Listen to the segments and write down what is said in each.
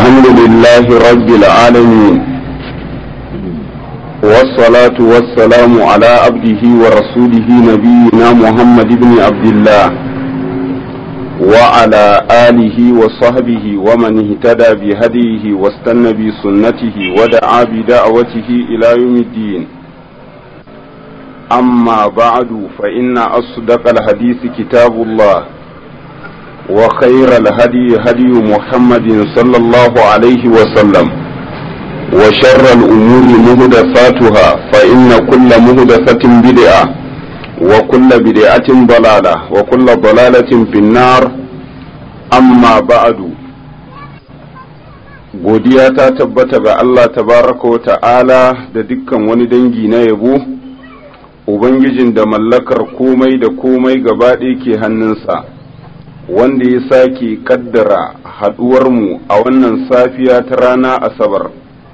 الحمد لله رب العالمين والصلاة والسلام على عبده ورسوله نبينا محمد بن عبد الله وعلى آله وصحبه ومن اهتدى بهديه واستنى بسنته ودعا بدعوته إلى يوم الدين أما بعد فإن أصدق الحديث كتاب الله وخير الهدي هدي محمد صلى الله عليه وسلم وشر الأمور مهدفاتها فإن كل مهدفة بدعة وكل بدعة ضلالة وكل ضلالة في النار أما بعد godiya ta tabbata ga Allah tabaraka wa ta'ala da dukkan wani dangi na yabo Ubangijin da mallakar komai da komai gaba ɗaya ke hannunsa wanda ya sake kaddara haɗuwarmu a wannan safiya ta rana asabar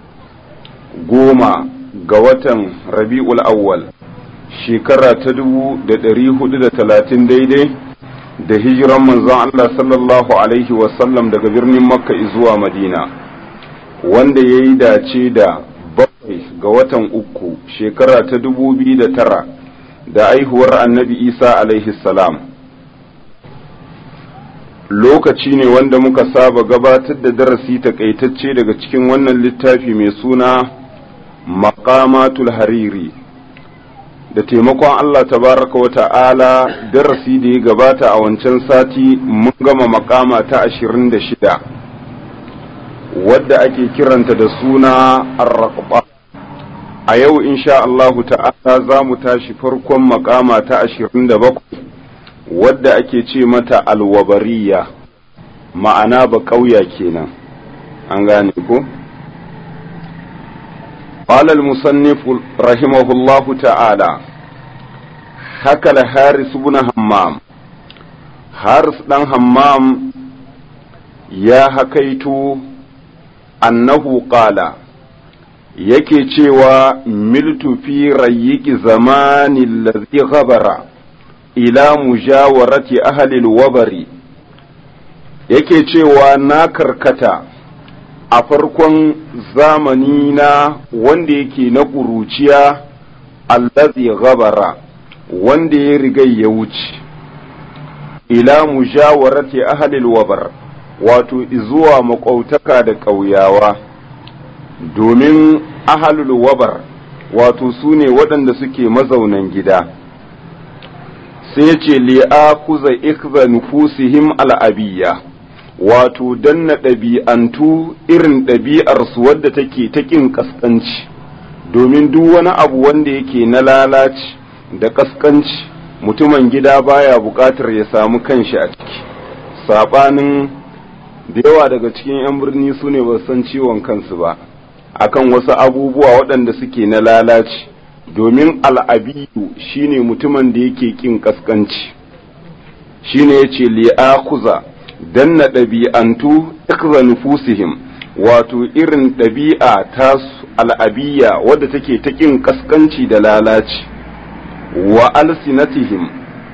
goma ga watan rabi'ul awwal shekara ta dubu da ɗari hudu da talatin daidai da hijiran manzon Allah sallallahu alaihi wasallam daga birnin makka zuwa madina wanda ya yi dace da bakwai ga watan uku shekara ta dubu biyu da tara da aihuwar annabi isa alaihi salam lokaci ne wanda muka saba gabatar da darasi takaitacce daga cikin wannan littafi mai suna maqamatul hariri da taimakon Allah tabaraka wa ta'ala darasi da ya gabata a wancan sati mun gama makama ta ashirin da shida wadda ake kiranta da suna arraqba a yau insha Allahu ta'ala za mu tashi farkon makama ta ashirin da bakwai wadda ake ce mata alwabariya ma'ana ba ƙauya kenan an gane ko قال المصنف رحمه الله تعالى حكى الحارس بن همام حارس بن همام يا حكيت أنه قال yake cewa miltu fi rayyiki zamani allazi ghabara ila mujawarati ahlil wabari yake cewa na karkata a farkon zamani na wanda yake na ƙuruciya allazi ghabara wanda ya riga ya wuce ila mujawarati ahlil wabar wato zuwa maƙwautaka da ƙauyawa domin ahlul wabar wato su ne waɗanda suke mazaunan gida sai ce li'a kuza ikza nufusihim al'abiyya wato danna ɗabi'antu irin ɗabi'arsu wadda take ta ƙin ƙasƙanci domin duk wani abu wanda yake na lalaci da ƙasƙanci mutumin gida baya buƙatar ya samu kanshi a ciki saɓanin da yawa daga cikin 'yan birni su ne ba san ciwon kansu ba akan wasu abubuwa waɗanda suke na lalaci domin al'abiyu shine mutumin da yake ƙin ƙasƙanci shine ya ce li'akuza danna ɗabi'antu ikza nufusihim wato irin ɗabi'a ta al'abiyya wadda take ta ƙin ƙasƙanci da lalaci wa alsinatihim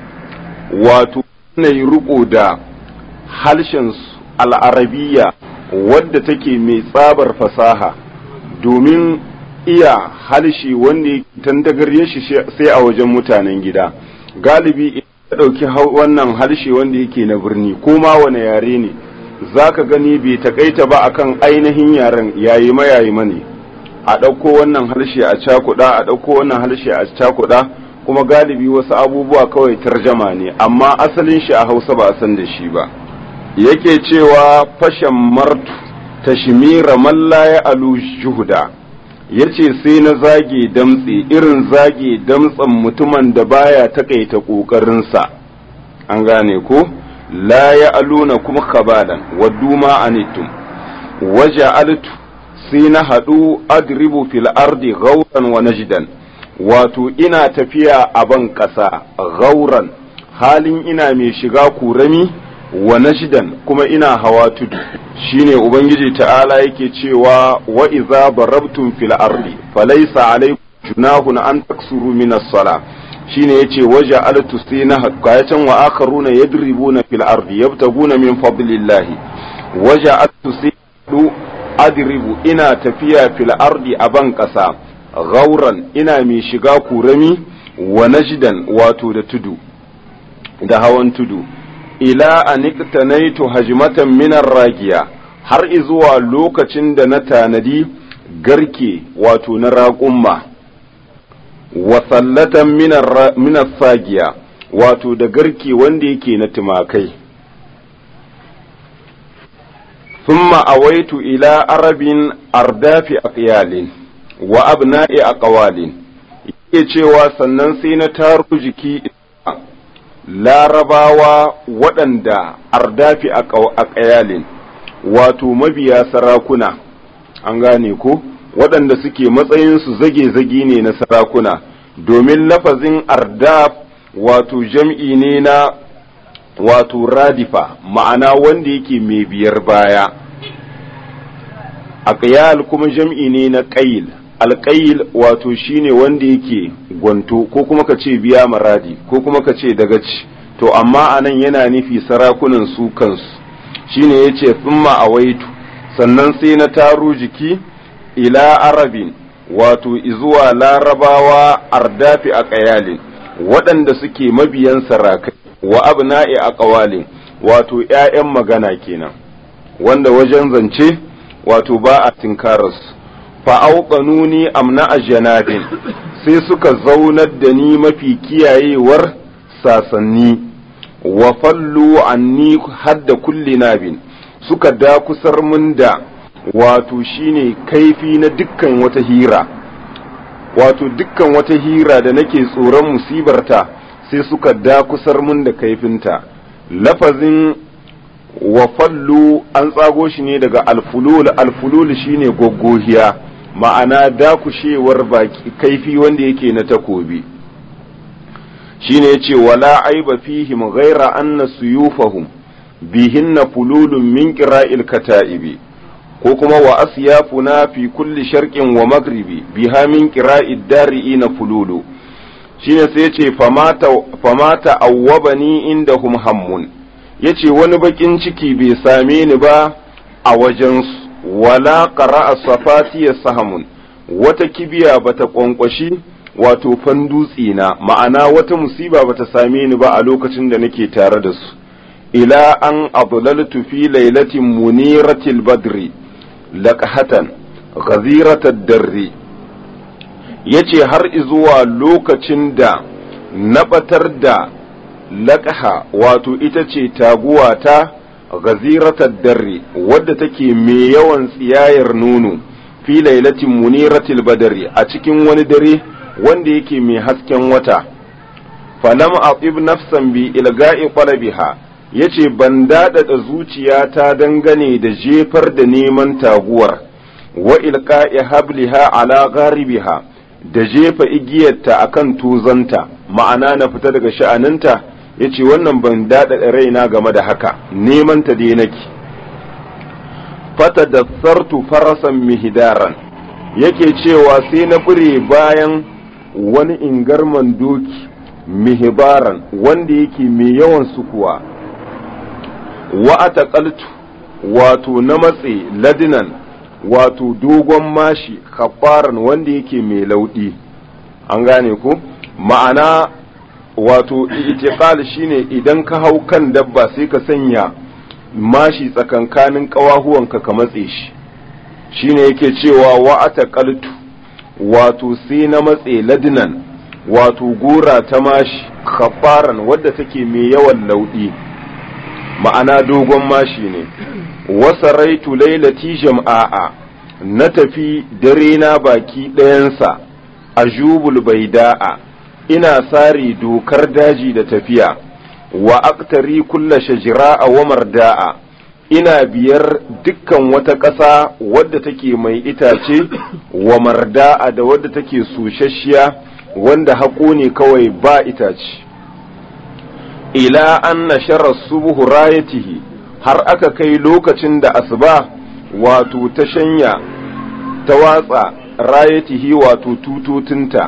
wato na yi riƙo da harshensu al'arabiya wadda take mai tsabar fasaha domin iya halshi wanda ya tantagarye shi sai a wajen mutanen gida galibi ya ɗauki wannan harshe wanda yake na birni ko ma wane yare ne za ka gani bai takaita ba akan ainihin yaren yayi ma yayi mane a ɗauko wannan harshe a cakuɗa a ɗauko wannan harshe a cakuɗa kuma galibi wasu abubuwa kawai tarjama ne amma asalin shi a hausa ba a san da shi ba yake cewa fashan martu tashmira man la ya alu juhuda yace sai na zage damtse irin zage damtsen mutumin da baya takaita ƙoƙarinsa an gane ko la ya aluna kuma kabalan waddu ma anittum waje altu sai na haɗu adribu fil ardi gauran wa najdan wato ina tafiya a ban ƙasa gauran halin ina mai shiga kurami wa najdan kuma ina hawa tudu shine ubangiji ta'ala yake cewa wa idza darabtum fil ardi falaysa alaykum junahun an taksuru min as-sala shine yace waja altu sina hakayatan wa akharuna yadribuna fil ardi yabtaguna min fadlillahi waja altu adribu ina tafiya fil ardi a ban ƙasa gauran ina mai shiga kurami wa najdan wato da tudu da hawan tudu ila aniktanaitu hajmatan minar ragiya har izuwa lokacin da na tanadi garke wato na raƙumma wa sallatan minar sagiya wato da garke wanda yake na tumakai thumma awaitu ila arabin ardafi aqyalin wa abna'i aqwalin yake cewa sannan sai na taro jiki larabawa waɗanda ardafi aqyalin wato mabiya sarakuna an gane ko waɗanda suke matsayinsu zage-zage ne na sarakuna domin lafazin ardaf wato jam'i ne na wato radifa ma'ana wanda yake mai biyar baya aqyal kuma jam'i ne na ƙayil alƙayil wato shine wanda yake gwanto ko kuma ka ce biya maradi ko kuma ka ce dagaci to amma anan yana nufi sarakunan su kansu shine yace thumma awaitu sannan sai na taro jiki ila arabin wato izuwa larabawa ardafi a ƙayalin waɗanda suke mabiyan sarakai wa abna'i a ƙawalin wato ‘ya'yan magana kenan wanda wajen zance wato ba a tinkararsu fa'auƙanuni amna a janabin sai suka zaunar da ni mafi kiyayewar sasanni wa fallu anni hadda kulli nabin suka dakusar mun da wato shine kaifi na dukkan wata hira wato dukkan wata hira da nake tsoron musibarta sai suka dakusar mun da kaifinta lafazin wa fallu an tsago shi ne daga alfulul alfulul shine goggohiya ma'ana dakushewar baki kaifi wanda yake na takobi shine yace wala aiba fihim ghaira anna suyufahum bihinna fululun min qira'il kata'ibi ko kuma wa asyafuna fi kulli sharqin wa maghribi biha min qira'id dari'ina fululu shine sai yace famata famata awwabani indahum hammun yace wani bakin ciki bai same ni ba a wajen wala qara'a safati sahamun wata kibiya bata kwankwashi wato fandutsi na ma'ana wata musiba bata same ni ba a lokacin da nake tare da su ila an adlaltu fi lailatin muniratil badri laqahatan ghaziratad darri yace har izuwa lokacin da na batar da laqaha wato ita ce taguwa ta ghaziratad darri wadda take mai yawan tsiyayar nono fi lailatin muniratil badri a cikin wani dare wanda yake mai hasken wata falam aqib nafsan bi ilga'i qalabiha yace ban daɗaɗa zuciyata dangane da jefar da neman taguwar wa ilqa'i habliha ala gharibiha da jefa igiyarta akan tuzanta ma'ana na fita daga sha'aninta yace wannan ban daɗaɗa raina game da haka neman ta dai nake fata da sartu farasan mihidaran yake cewa sai na fure bayan wani ingarman doki mihibaran wanda yake mai yawan sukuwa wa ataqaltu wato na matse ladinan wato dogon mashi kafaran wanda yake mai laudi an gane ku ma'ana wato itiqal shine idan ka hau kan dabba sai ka sanya mashi tsakankanin ƙawahuwanka ka matse shi shine yake cewa wa ataqaltu wato sai na matse ladinan wato gora ta mashi kafaran wadda take mai yawan laudi ma'ana dogon mashi ne wasaraitu lailati jam'a'a na tafi dare na baki ɗayansa a jubul baida'a ina sare dokar daji da tafiya wa aktari kulla shajira'a wa marda'a ina biyar dukkan wata ƙasa wadda take mai itace wa marda'a da wadda take sushashiya wanda haƙo ne kawai ba itace ila an nashara subuhu rayatihi har aka kai lokacin da asuba wato ta shanya ta watsa rayatihi wato tutotinta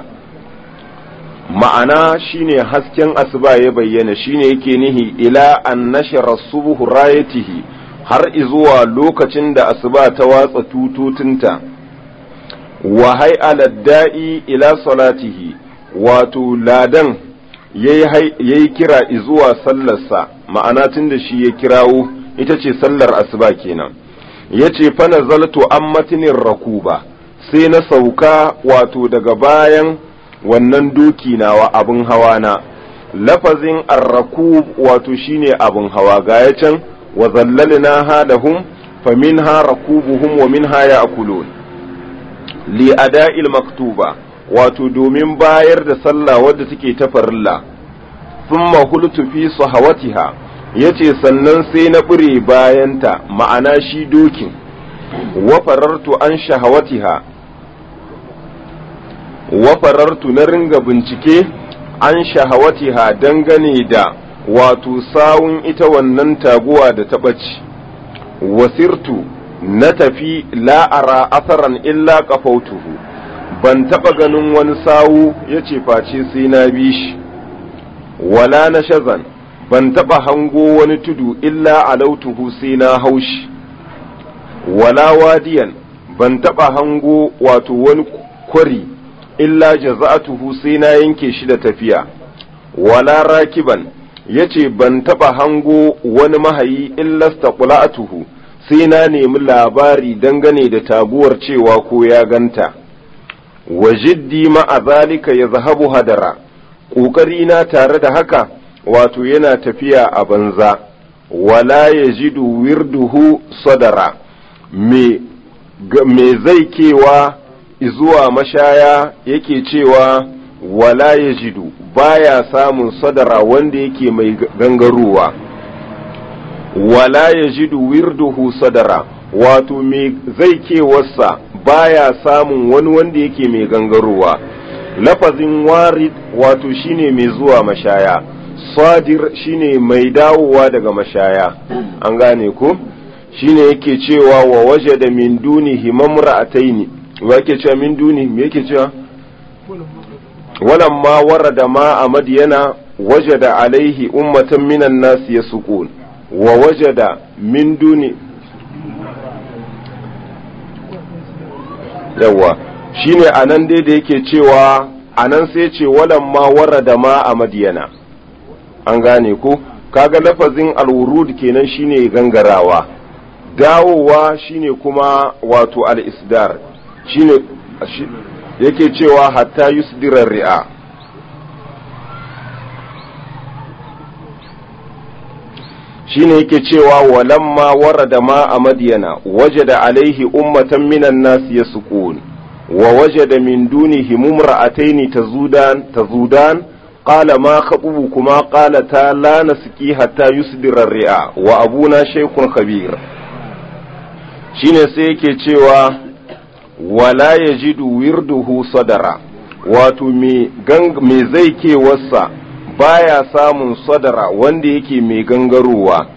ma'ana shine hasken asuba ya bayyana shine yake nihi ila an nashara subuhu rayatihi har izuwa lokacin da asuba ta watsa tutotinta wa hay'ala da'i ila salatihi wato ladan yayi kira izuwa sallarsa ma'ana tun da shi ya kirawo ita ce sallar asuba kenan yace fa nazaltu an matinin rakuba sai na sauka wato daga bayan wannan doki nawa abin hawa na lafazin arrakub wato shine abin hawa ga ya can wa zallalna halahum fa minha rakubuhum wa minha ya'kulun li ada'il maktuba wato domin bayar da sallah wadda take ta farilla thumma hultu fi sahawatiha yace sannan sai na bure bayanta ma'ana shi dokin wa farartu an shahawatiha wa farartu na ringa bincike an shahawatiha dangane da wato sawun ita wannan taguwa da ta ɓace wasirtu na tafi la'ara asaran illa kafautuhu ban taɓa ganin wani sawu ya ce face sai na bi shi wala na shazan ban taɓa hango wani tudu illa alautuhu sai na haushi wala wadiyan ban taɓa hango wato wani kwari illa jaza'atuhu sai na yanke shi da tafiya wala rakiban yace ban taba hango wani mahayi illa staqula'atuhu sai na nemi labari dangane da taguwar cewa ko ya ganta wa jiddi ma'a zalika yazhabu hadara ƙoƙari na tare da haka wato yana tafiya a banza wala yajidu wirduhu sadara me me zai kewa zuwa mashaya yake cewa wala ya jidu baya samun sadara wanda yake mai gangarowa wala ya jidu wirduhu sadara wato mai zai kewarsa baya samun wani wanda yake mai gangarowa lafazin warid wato shine mai zuwa mashaya sadir shine mai dawowa daga mashaya an gane ko shine yake cewa wa waje da min dunihi mamra'ataini wa yake cewa min duni me yake cewa walamma warada ma a madiyana wajada alaihi ummatan minan nasi yasqun wa wajada min duni yawa shine anan dai da yake cewa anan sai ce walamma warada ma a madiyana an gane ko kaga lafazin alwurud kenan shine gangarawa dawowa shine kuma wato al-isdar shine yake cewa hatta yusdirar ri'a shine yake cewa walamma warada ma a madiyana wajada alaihi ummatan minan nasi yasqun wa wajada min dunihi mumra'ataini tazudan tazudan qala ma khatubukuma qalata la nasqi hatta yusdira ar-ri'a wa abuna shaykhun khabir shine sai yake cewa wala ya jidu wirduhu sadara wato me zai kewarsa baya samun sadara wanda yake mai gangarowa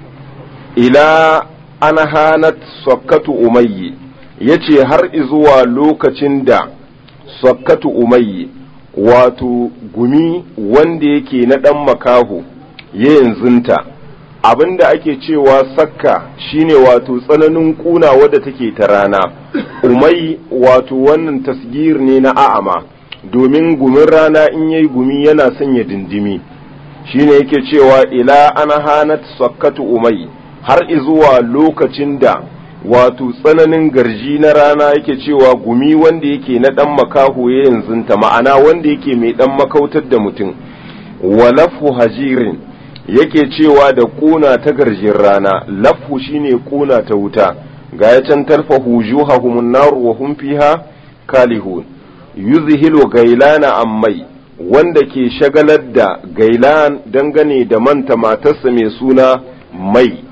ila ana hanat sakkatu umayyi ya ce har izuwa lokacin da sakkatu umayyi wato gumi wanda yake na ɗan makaho ya yanzunta abinda ake cewa sakka shine wato tsananin kuna wadda take ta rana umai wato wannan tasgir ne na a'ama domin gumin rana in yayi gumi yana sanya dindimi shine yake cewa ila ana hanat sakkatu umai har izuwa lokacin da wato tsananin garji na rana yake cewa gumi wanda yake na dan makaho ya yanzunta ma'ana wanda yake mai dan makautar da mutum walafu hajirin yake cewa da kuna ta garjin rana lafu shine kuna ta wuta ga ya can tarfa hujuhahum nar wa hum fiha kalihun yuzhilu gailana ammai wanda ke shagalar da gailan dangane da manta matarsa mai suna mai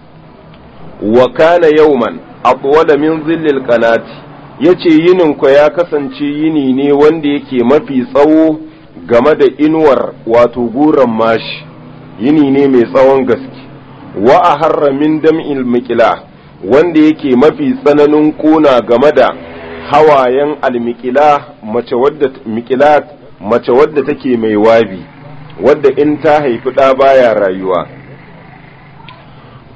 wa kana yauman atwala min zillil qanati yace yinin ku ya kasance yini ne wanda yake mafi tsawo game da inuwar wato guran mashi yini ne mai tsawon gaske wa a harra min dam'il miƙila wanda yake mafi tsananin kuna game da hawayen almiƙila mace wadda miƙilat mace wadda take mai wabi wadda in ta haifi ɗa baya rayuwa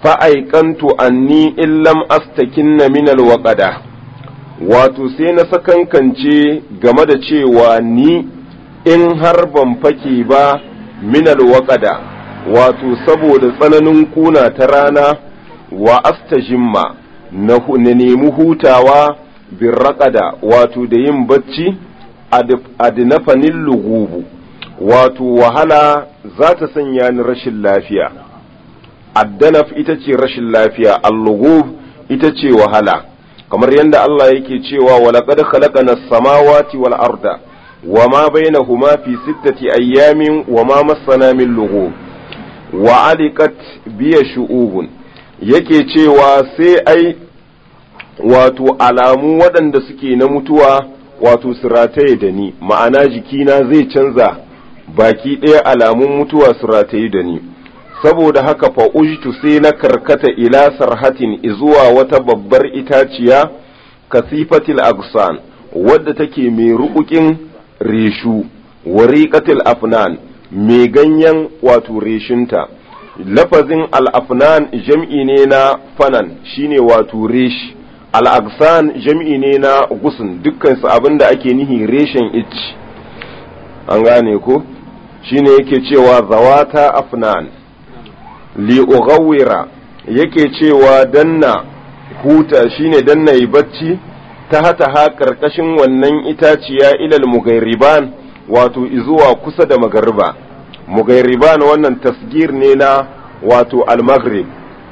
fa'aikantu anni illam astakinna min alwaƙada wato sai na sakankance game da cewa ni in har ban fake ba min alwaƙada wato saboda tsananin kuna ta rana wa astajimma na nemi hutawa bin raƙada wato da yin bacci adinafanin lugubu wato wahala za ta sanya ni rashin lafiya addanaf ita ce rashin lafiya allugub ita ce wahala kamar yadda Allah yake cewa walaqad khalaqana as-samawati wal arda wama bainahuma fi sittati ayyamin wama massana min lughub wa alikat biya shu'ubun yake cewa sai ai wato alamu waɗanda suke na mutuwa wato su rataye da ni ma'ana jikina zai canza baki ɗaya alamun mutuwa su rataye da ni saboda haka fa ujtu sai na karkata ila sarhatin izuwa wata babbar itaciya kasifatil agsan wadda take mai ruƙuƙin reshu wariqatil afnan mai ganyen wato reshinta lafazin al-afnan jam'i ne na fanan shine wato reshi al-agsan jam'i ne na gusun dukkan su abinda ake nihi reshen ich an gane ko shine yake cewa zawata afnan li ughawira yake cewa danna huta shine danna yi bacci ta hata ha karkashin wannan itaciya ilal mugairiban wato izuwa kusa da magariba mugairiban wannan tasgir ne na wato al-maghrib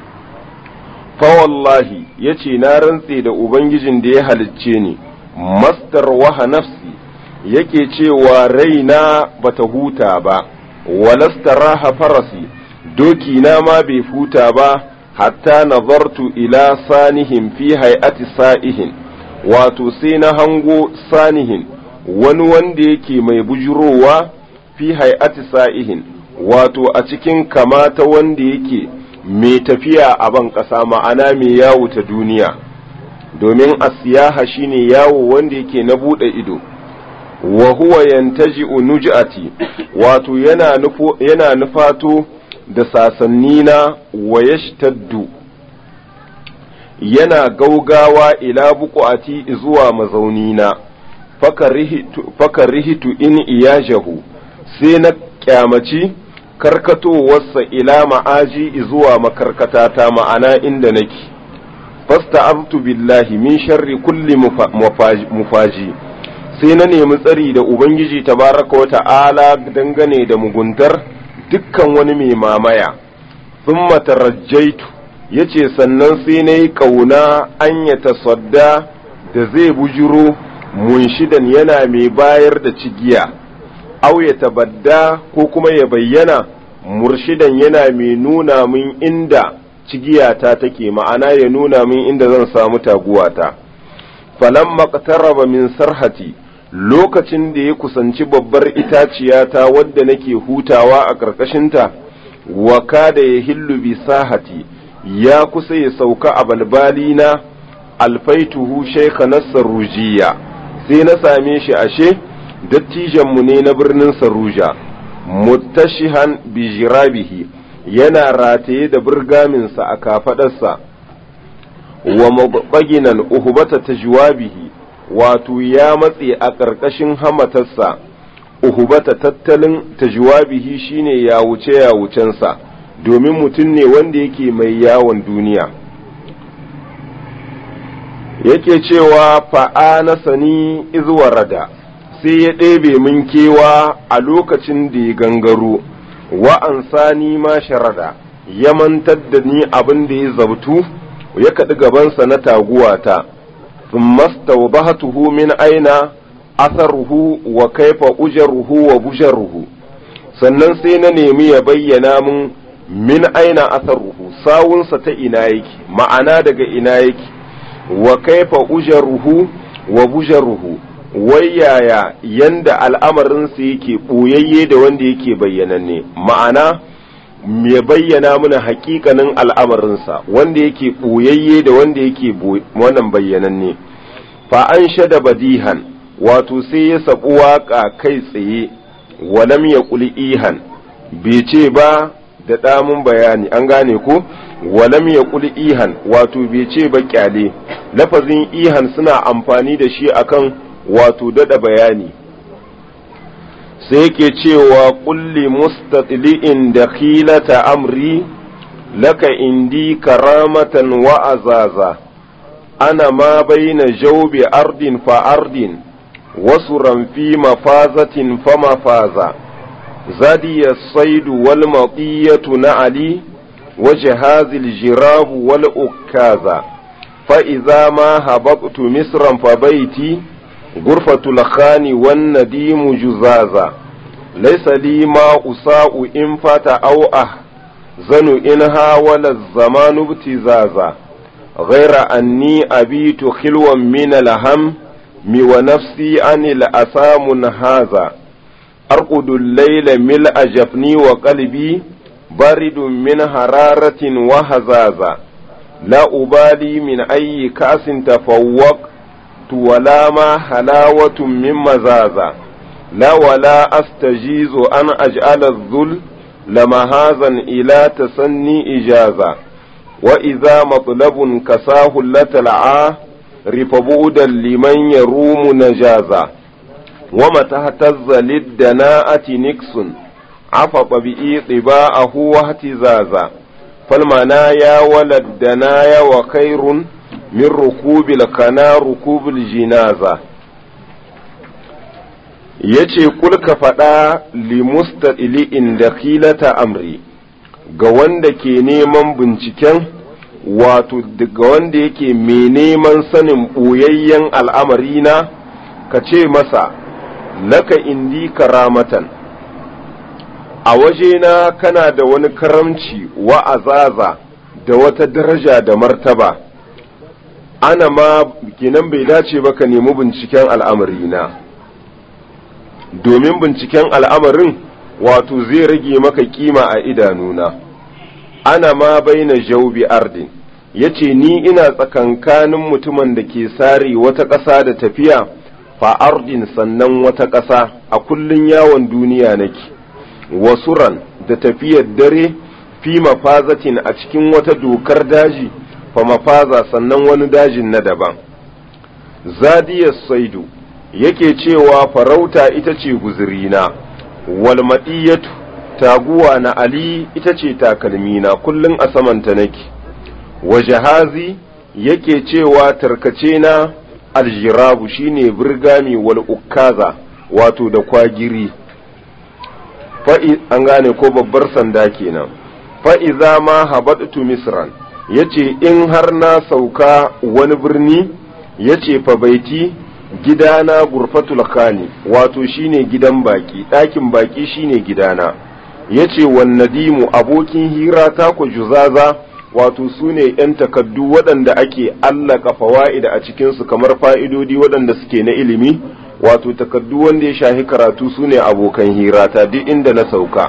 fa wallahi yace na rantse da ubangijin da ya halicce ni mastar waha nafsi yake cewa raina bata huta ba walastaraha farasi doki na ma bai huta ba hatta nazartu ila sanihin fi hay'ati sa'ihin wato sai na hango sanihin wani wanda yake mai bujurowa fi hay'ati sa'ihin wato a cikin kamata wanda yake mai tafiya a ban ƙasa ma'ana mai yawo ta duniya domin asiyaha shine yawo wanda yake na buɗe ido wa huwa yantaji'u nuj'ati wato yana nufo yana nufato da sasannina wa yashtaddu yana gaugawa ila buƙati zuwa mazaunina fakarihitu in iyajahu sai na kyamaci karkatowarsa ila ma'aji zuwa makarkatata ma'ana inda nake fasta'aztu billahi min sharri kulli mufaji sai na nemi tsari da ubangiji tabaraka wa ta'ala dangane da muguntar dukkan wani mai mamaya thumma tarajjaitu yace sannan sai na yi ƙauna an ya tasadda da zai bujiro munshidan yana mai bayar da cigiya au ya tabadda ko kuma ya bayyana murshidan yana mai nuna min inda cigiyata take ma'ana ya nuna min inda zan samu taguwata falamma qataraba min sarhati lokacin da ya kusanci babbar itaciyata wadda nake hutawa a ƙarƙashinta wa kada ya hillu bi sahati ya kusa ya sauka a balbalina alfaituhu shaikha na sarujiya sai na same shi ashe dattijanmu ne na birnin saruja muttashihan bi jirabihi yana rataye da burgaminsa a kafaɗarsa wa mabaginan uhubata ta juwabihi wato ya matse a ƙarƙashin hamatarsa uhubata tattalin tajwabihi shine ya wuce ya wucensa domin mutum ne wanda yake mai yawon duniya yake cewa fa'ana sani izwarada sai ya ɗebe min kewa a lokacin da ya gangaro wa'an sani ma sharada ya mantar da ni abin da ya zabtu ya kaɗi gabansa na taguwata ثم استوضحته من أين أثره وكيف أجره وبجره sannan sai na nemi ya bayyana mun min aina asaruhu sawunsa ta ina yake ma'ana daga ina yake wa kaifa ujaruhu wa bujaruhu wai yaya yanda al'amarinsa yake ɓoyayye da wanda yake bayyananne ma'ana ya bayyana mana hakikanin al'amarinsa wanda yake ɓoyayye da wanda yake wannan bayyananne fa an shada badihan wato sai ya sabu waƙa kai tsaye walam ya ƙuli ihan bai ce ba da damun bayani an gane ko walam ya ihan wato bai ce ba kyale lafazin ihan suna amfani da shi akan wato dada bayani sai yake cewa kulli mustatli'in da khilata amri laka indi karamatan wa azaza ana ma baina jawbi ardin fa ardin wasu ramfi mafazatin fa mafaza zadi الصيد والمطية نعلي وجهاز الجراب والأكاذا فإذا ما هبطت مصرا فبيتي غرفة الخان والنديم جزازا ليس لي ما أساء إن فات أو أحزن إنها ولا الزمان ابتزازا غير أني أبيت خلوا من الهم ونفسي عن الأسى منهازا أرقد الليل ملء جفني وقلبي بارد من حرارة وهزازا لا أبالي من أي كأس تفوق ولا ما حلاوة من مزازا لا ولا أستجيز أن أجعل الذل لمهازا إلى تسني إجازة وإذا مطلب كساه لتلعاه رفبودا لمن يروم نجازا ومتى اهتز للدناءة نكس عفط بإي طباءه واهتزازا فالمنايا ولا الدنايا وخير من ركوب القنا ركوب الجنازة yace kul ka faɗa limustadili'in da khilata amri ga wanda ke neman binciken wato ga wanda yake mai neman sanin ɓoyayyen al'amarina ka ce masa laka indi karamatan a wajena kana da wani karamci wa azaza da wata daraja da martaba ana ma kinan bai dace ba ka nemi binciken al'amarina domin binciken al'amarin wato zai rage maka kima a idanuna ana ma baina jaubi ardin yace ni ina tsakankanin mutumin da ke sare wata ƙasa da tafiya fa ardin sannan wata ƙasa a kullun yawon duniya nake wasuran da tafiyar dare fi mafazatin a cikin wata dokar daji fa mafaza sannan wani dajin na daban zadiyar saidu yake cewa farauta ita ce guzurina wal maɗiyatu taguwa na ali ita ce takalmina kullum a samanta nake wa jahazi yake cewa tarkace na aljirabu shine birgami wal ukkaza wato da kwagiri fa'i an gane ko babbar sanda kenan fa'iza ma habatu misran yace in har na sauka wani birni yace fa baiti gidana gurfatul khani wato shine gidan baki ɗakin baki shine gidana yace wan nadimu abokin hira ta ku juzaza wato su ne ‘yan takaddu waɗanda ake allaka fawa'ida a cikinsu kamar fa'idodi waɗanda suke na ilimi wato takaddu wanda ya shahi karatu su ne abokan hirata duk inda na sauka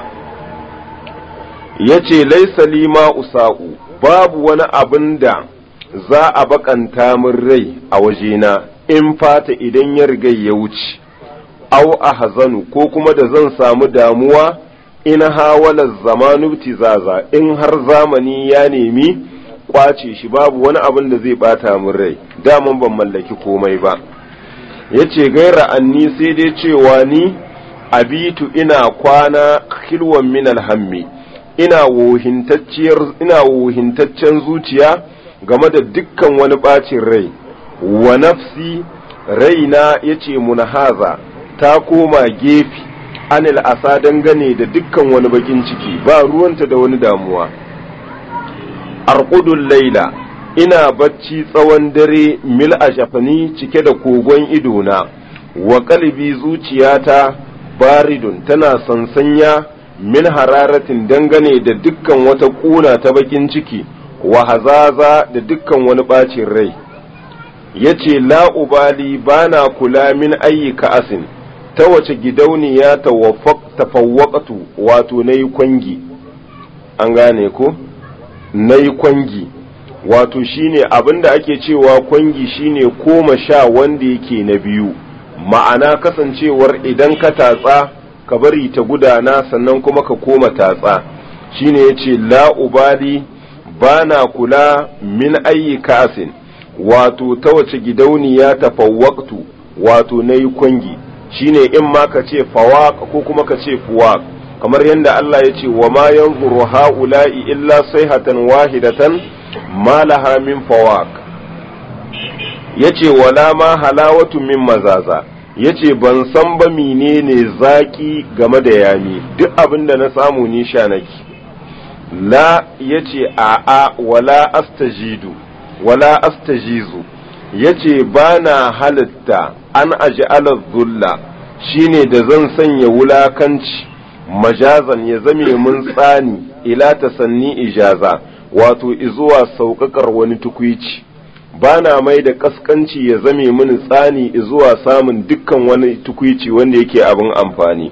ya ce laisa lima usa'u babu wani abin da za a bakanta min rai a wajena in fata idan ya riga ya wuce au a hazanu ko kuma da zan samu damuwa in hawala zamanu tizaza in har zamani ya nemi kwace shi babu wani abin da zai bata min rai daman ban mallaki komai ba yace gaira anni sai dai cewa ni abitu ina kwana khilwan min alhammi ina wohintacciyar ina wohintaccen zuciya game da dukkan wani bacin rai wa nafsi raina yace munhaza ta koma gefe anil asa dangane da dukkan wani bakin ciki ba ruwanta da wani damuwa arqudul laila ina bacci tsawon dare mil a shafani cike da kogon idona wa kalbi zuciyata baridun tana sansanya min hararatin dangane da dukkan wata kuna ta bakin ciki wa hazaza da dukkan wani bacin rai yace la ubali bana kula min ayyuka asin ta wace gidauniya tafawwaqatu wato na yi kwangi an gane ko na yi kwangi wato shine abinda ake cewa kwangi shine koma sha wanda yake na biyu ma'ana kasancewar idan ka tatsa ka bari ta gudana sannan kuma ka koma tatsa shine yace la ubali bana kula min ayi kasin wato ta wace gidauniya tafawwaqtu wato nayi kwangi shine in ma ka ce fawaq ko kuma ka ce fuwaq kamar yadda Allah ya ce wa ma yanzuru ha'ula'i illa sayhatan wahidatan ma laha min fawaq yace wala ma halawatu min mazaza yace ban san ba menene zaki game da yami duk abin da na samu ni sha nake la yace a a wala astajidu wala astajizu yace bana halitta an aj'ala dhulla shine da zan sanya wulakanci majazan ya zame mun tsani ila tasanni ijaza wato izuwa sauƙaƙar wani tukwici ba na mai da ƙasƙanci ya zame mini tsani zuwa samun dukkan wani tukwici wanda yake abin amfani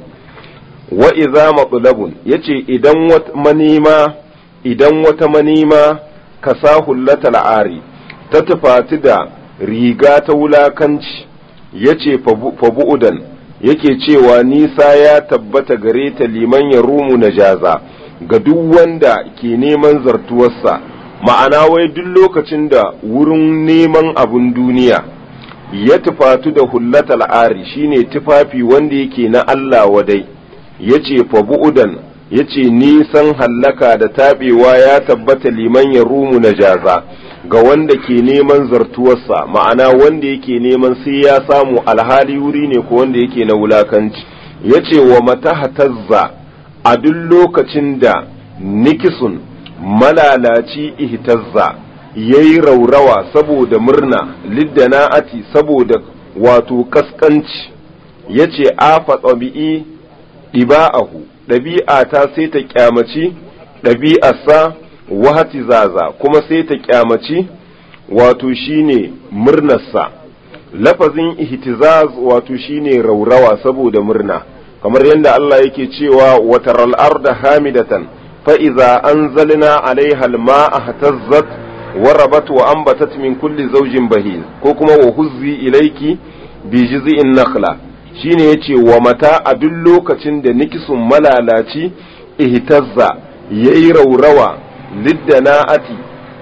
wa iza matsulabun ya ce idan manima idan wata manima ka sa hullata la'ari ta tufati da riga ta wulakanci ya ce fabu'udan yake cewa nisa ya tabbata gare ta liman ya rumu na jaza ga duk wanda ke neman zartuwarsa ma'ana wai duk lokacin da wurin neman abun duniya ya tufatu da hullata al'ari shine tufafi wanda yake na Allah wadai ya ce fabu'udan ya ce nisan hallaka da taɓewa ya tabbata liman ya rumu na jaza ga wanda ke neman zartuwarsa ma'ana wanda yake neman sai ya samu alhali wuri ne ko wanda yake na wulakanci ya ce wa mata hatazza a duk lokacin da nikisun malalaci ihtazza ya yi raurawa saboda murna liddana'ati saboda wato kaskanci ya ce afa ɗabi'i ɗiba'ahu ɗabi'a ta sai ta kyamaci ɗabi'arsa wahati zaza kuma sai ta kyamaci wato shine murnarsa lafazin ihtizaz wato shine raurawa saboda murna kamar yadda Allah yake cewa wataral arda hamidatan fa iza anzalna alaiha alma'a hatazzat warabat wa anbatat min kulli zawjin bahil ko kuma wa huzzi ilayki bi jiz'in nakhla shine yace wa mata a duk lokacin da nikisun malalaci ihtazza yayi raurawa liddana'ati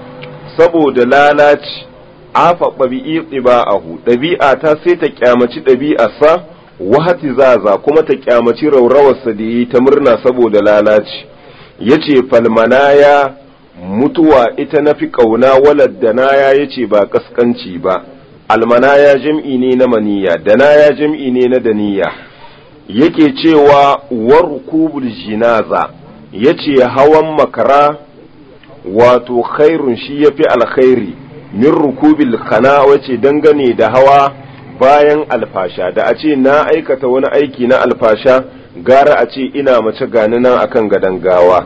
saboda lalaci afa ɗabi'i ɗiba'ahu ɗabi'a ta sai ta kyamaci ɗabi'arsa wahati zaza kuma ta kyamaci raurawarsa da yi ta murna saboda lalaci ya ce falmanaya mutuwa ita na fi ƙauna walad da naya ya ce ba ƙasƙanci ba almanaya jam'i ne na maniya danaya jam'i ne na daniya yake cewa warkubul jinaza ya ce hawan makara wato khairun shi ya fi alkhairi min rukubil kana wace dangane da hawa bayan alfasha da a ce na aikata wani aiki na alfasha gara a ce ina mace gani nan akan gadon gawa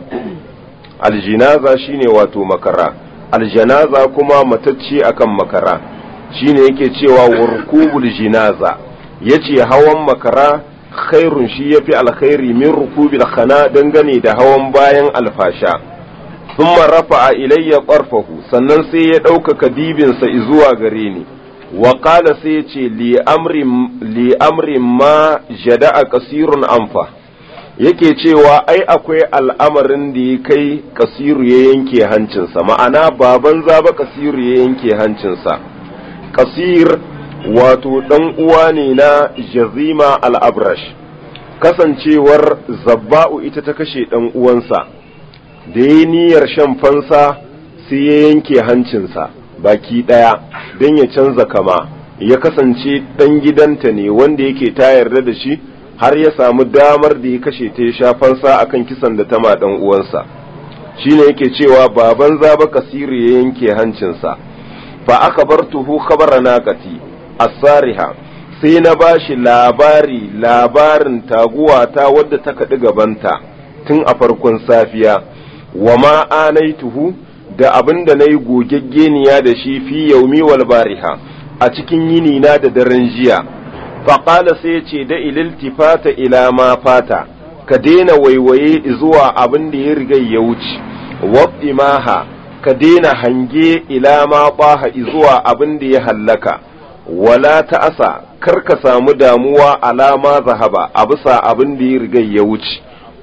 aljinaza shine wato makara aljanaza kuma matacce akan makara shine yake cewa warkubul jinaza yace hawan makara khairun shi yafi alkhairi min rukubil khana dangane da hawan bayan alfasha thumma rafa'a ilayya qarfahu sannan sai ya ɗaukaka dibinsa zuwa gare ni wa qala sai ya ce li amrin li amrin ma jada'a kasirun anfa yake cewa ai akwai al'amarin da ya kai kasiru ya yanke hancinsa ma'ana baban zaba kasiru ya yanke hancinsa kasir wato ɗan uwa ne na jazima al'abrash kasancewar zabba'u ita ta kashe ɗan uwansa da ya niyyar shan fansa sai ya yanke hancinsa baki ɗaya don ya canza kama ya kasance ɗan gidanta ne wanda yake ta yarda da shi har ya samu damar da ya kashe ta ya sha fansa akan kisan da ta ma ɗan uwansa shine yake cewa baban zaba kasiri ya yanke hancinsa fa aka bar tuhu khabara naqati asariha sai na bashi labari labarin taguwata wadda ta kaɗi gabanta tun a farkon safiya wa ma anaituhu da abin da na yi gogeggeniya da shi fi yaumi wal bariha a cikin yini na da daren jiya faƙala sai ce da ililtifata ila ma fata ka daina waiwaye zuwa abin da ya riga ya wuce wa'imaha ka daina hange ila ma ɓaha zuwa abin da ya hallaka wala ta'asa kar ka samu damuwa alama zahaba a bisa abin da ya riga ya wuce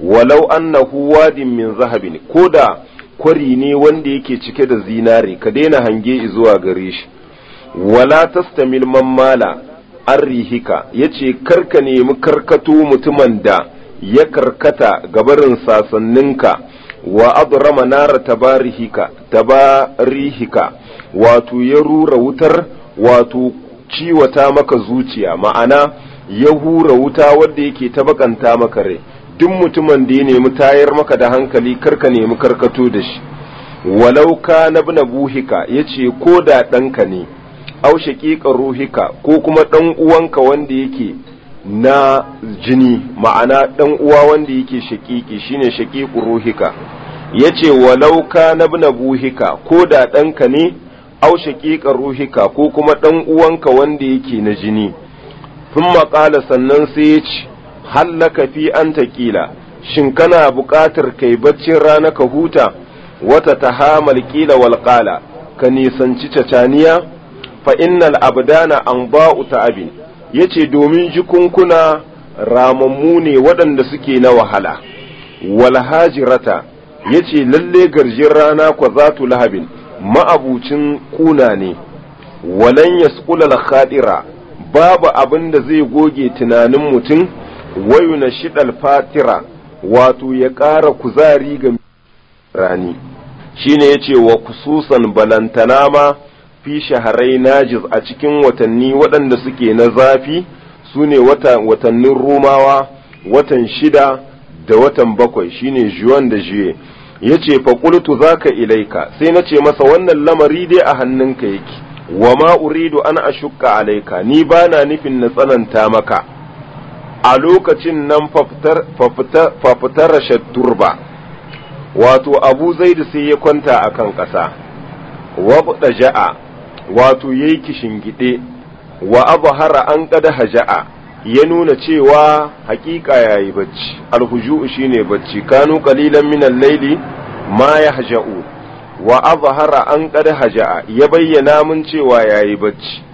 walau annahu wadin min zahabin ko da kwari ne wanda yake cike da zinare ka daina hange zuwa gare shi wala tastamil mammala arrihika yace karka nemi karkato mutumin da ya karkata gabarin sasanninka wa adrama nara tabarihika tabarihika wato ya rura wutar wato ciwata maka zuciya ma'ana ya hura wuta wadda yake tabakanta maka rai duk mutumin da ya nemi tayar maka da hankali karka nemi karkato da shi walau ka na bina buhika ya ce ko da ɗanka ne au shaƙiƙa ruhika ko kuma ɗan uwanka wanda yake na jini ma'ana ɗan uwa wanda yake shaƙiƙi shine shaƙiƙu ruhika ya ce walau ka na bina buhika ko da ɗanka ne au shaƙiƙa ruhika ko kuma ɗan uwanka wanda yake na jini sun maƙala sannan sai ya ce hallaka fi an taƙila shin kana buƙatar kai baccin rana ka huta wata ta hamal ƙila walƙala ka nisanci cacaniya fa innal abdana an ba'u ta abin ya ce domin jikunkuna ramammu ne waɗanda suke na wahala wal hajirata ya ce lalle garjin rana kwa zatu lahabin ma'abucin kuna ne walan yasqula khadira babu abin da zai goge tunanin mutum wayu na shidal fatira wato ya ƙara kuzari ga rani shine ya ce wa kususan balantana ma fi shaharai najiz a cikin watanni waɗanda suke na zafi su ne watannin rumawa watan shida da watan bakwai shine juwan da juye ya ce faƙultu za ka ilaika sai na ce masa wannan lamari dai a hannunka yake wa ma uridu an ashukka alaika ni ba na nufin na tsananta maka a lokacin nan fafitar turba wato abu zaidu sai ya kwanta a kan ƙasa wabda ja'a wato ya yi kishingide wa abu hara an ƙada haja'a ya nuna cewa hakika ya yi bacci alhuju'u shine bacci kanu qalilan minan laili ma ya haja'u wa azhara an qad haja'a ya bayyana mun cewa yayi bacci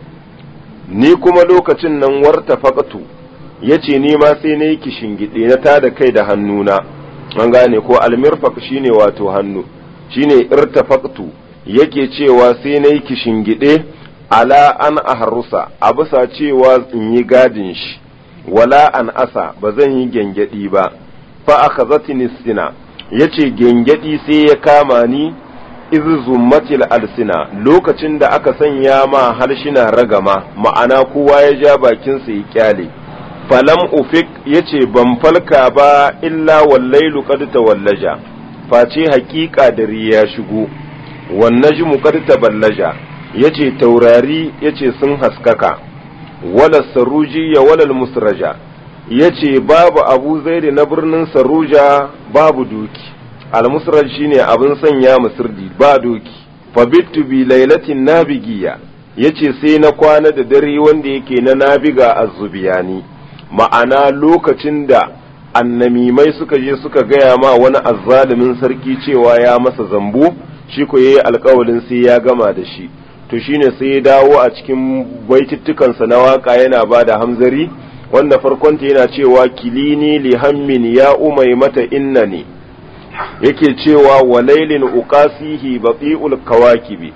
ni kuma lokacin nan warta faqatu yace ni ma sai nayi kishingide na tada kai da hannuna an gane ko almirfaq shine wato hannu shine irtafaqtu yake cewa sai nayi kishingide ala an ahrusa a bisa cewa in yi gadin shi wala an asa ba zan yi gyangyaɗi ba fa akhazatni sina yace gyangyaɗi sai ya kama ni iz zummatil alsina lokacin da aka sanya ma harshina ragama ma'ana kowa ya ja bakinsa ya kyale falam ufik yace ban falka ba illa wallailu qad tawallaja face haƙiƙa dare ya shigo wan najmu qad taballaja yace taurari yace sun haskaka wala saruji ya walal musraja yace babu abu zaidi na birnin saruja babu doki almusraj shine abin sanya musirdi ba doki fabittu bi lailatin nabigiya yace sai na kwana da dare wanda yake na nabiga azzubiyani ma'ana lokacin da annamimai suka je suka gaya ma wani azzalumin sarki cewa ya masa zambo shi ko yayi alkawalin sai ya gama da shi to shine sai ya dawo a cikin baitittukansa na waka yana ba da hamzari wanda farkonta yana cewa kilini li hammin ya umai mata innani yake cewa wa lailin uqasihi bati'ul kawakibi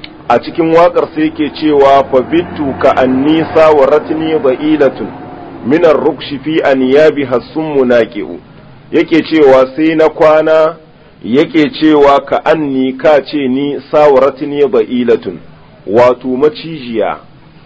a cikin wakar sai yake cewa fa bittu ka annisa wa ratni ba'ilatun min ar-rukshi fi anyabi hasum munaqi'u yake cewa sai na kwana yake cewa ka anni ka ce ni sawaratni ba'ilatun wato macijiya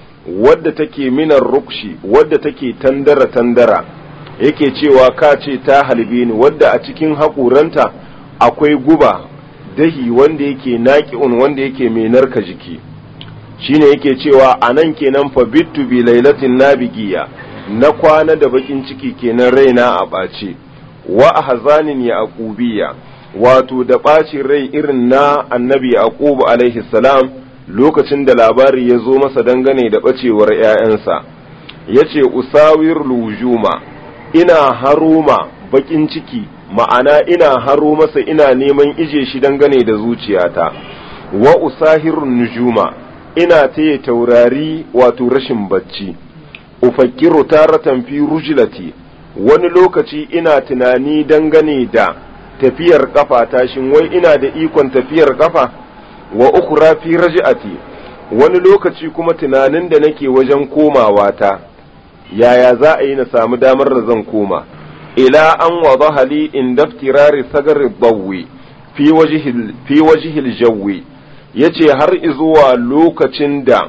wadda take minar rukshi wadda take tandara tandara yake cewa ka ce ta halbe ni wadda a cikin haƙuranta akwai guba dahi wanda yake naƙi'un wanda yake mai narka jiki shine yake cewa a nan kenan fa bittu bi lailatin nabigiya na kwana da bakin ciki kenan raina a ɓace wa ahzanin ya aqubiya wato da ɓacin rai irin na annabi yaqubu alaihi salam lokacin da labari ya zo masa dangane da ɓacewar ‘ya'yansa, ya ce, Usawir lujuma, ina haruma baƙin ciki, ma'ana ina haro masa ina neman ije shi dangane da zuciyata, wa usahirun nujuma, ina taya taurari wato rashin bacci, ufakiru taratan fi rujilati, wani lokaci ina tunani dangane da tafiyar kafa tashin wai ina da ikon tafiyar kafa wa ukhra fi raj'ati wani lokaci kuma tunanin da nake wajen komawa ta yaya za a yi na samu damar da zan koma ila an wadaha li in daftirari sagar bawi fi wajhil fi wajhil jawi yace har izuwa lokacin da